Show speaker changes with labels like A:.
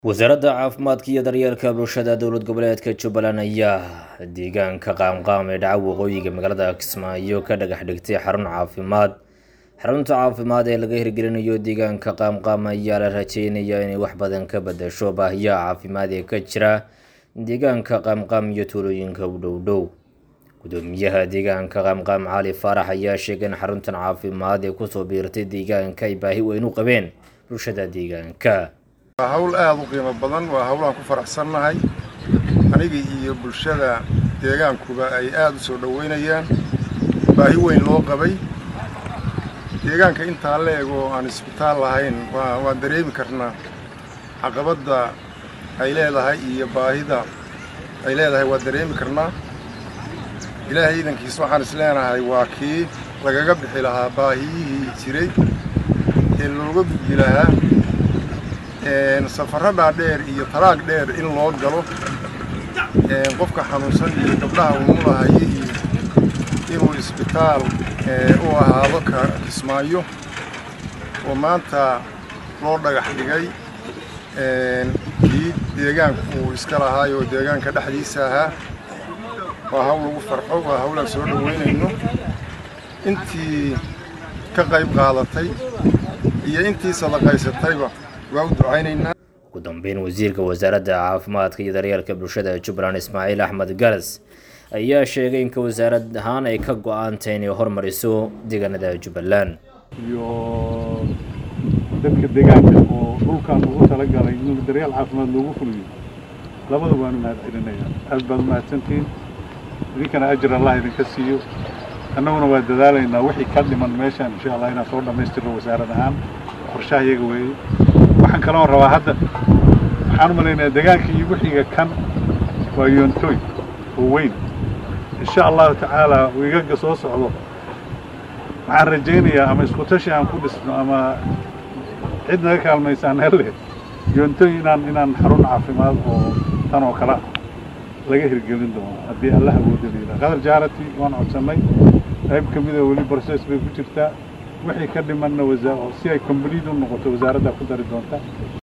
A: wasaaradda caafimaadka iyo daryeelka bulshada dowlad goboleedka jubbaland ayaa deegaanka qaamqaam ee dhaca waqooyiga magaalada kismaayo ka dhagax dhigtay xarun caafimaad xarunta caafimaad ee laga hirgelinayo deegaanka qaamqaam ayaa la rajeynayaa inay wax badan ka bedesho baahiyaha caafimaad ee ka jira deegaanka qaamqaam iyo tuulooyinka u dhow dhow gudoomiyaha deegaanka qaamqaam cali faarax ayaa sheegay in xaruntan caafimaad ee kusoo biirtay deegaanka ay baahi weyn u qabeen bulshada deegaanka
B: waa hawl aada u qiimo badan waa hawlaan ku faraxsannahay aniga iyo bulshada deegaankuba ay aada u soo dhoweynayaan baahi weyn loo qabay deegaanka intaa la eg oo aan isbitaal lahayn waa waan dareemi karnaa caqabadda ay leedahay iyo baahida ay leedahay waa dareemi karnaa ilaahay iidankiis waxaan is leenahay waa kii lagaga bixi lahaa baahiyihii jiray ee looga gudbi lahaa safarradhaa dheer iyo taraag dheer in loo galo qofka xanuunsan iyo gabdhaha umulahayo iyo inuu isbitaal u ahaado ka kismaayo oo maanta loo dhagax dhigay kii deegaanku uu iska lahaay oo deegaanka dhexdiisa ahaa waa hawl lagu farxo waa hawlaan soo dhoweynayno intii ka qayb qaadatay iyo intii sadaqaysatayba waa u ducaynaynaa
A: ugu dambeyn wasiirka wasaaradda caafimaadka iyo daryeelka bulshada jubbaland ismaaciil axmed garas ayaa sheegay inka wasaarad ahaan ay ka go-aantay inay hormariso deegaanada jubbaland
C: iyo dadka deegaanka oo dhulkan ugu talagalay in daryeel caafimaad loogu fuliyo labada waanu mahad celinaya aad baad u mahadsantihiin idinkana ajir allah idinka siiyo annaguna waa dadaalaynaa wixii ka dhiman meeshaan insha allah inaan soo dhammaystirno wasaarad ahaan qorshaha iyaga weeye waxaan kaloon rabaa hadda waxaan u malaynayaa deegaanka iyo wixiga kan waa yoontoy oo weyn insha allahu tacaala wiigaga soo socdo waxaan rajaynayaa ama isku tashi aan ku dhisno ama cid naga kaalmaysaan hele yoontoy inaan inaan xarun caafimaad oo tan oo kale laga hirgelin doono haddii allah awooda leedaha qadar jaarati waan codsannay qayb ka mida weli process bay ku jirtaa wixii ka dhimanna si ay complete u noqoto wasaaraddaa ku dari doonta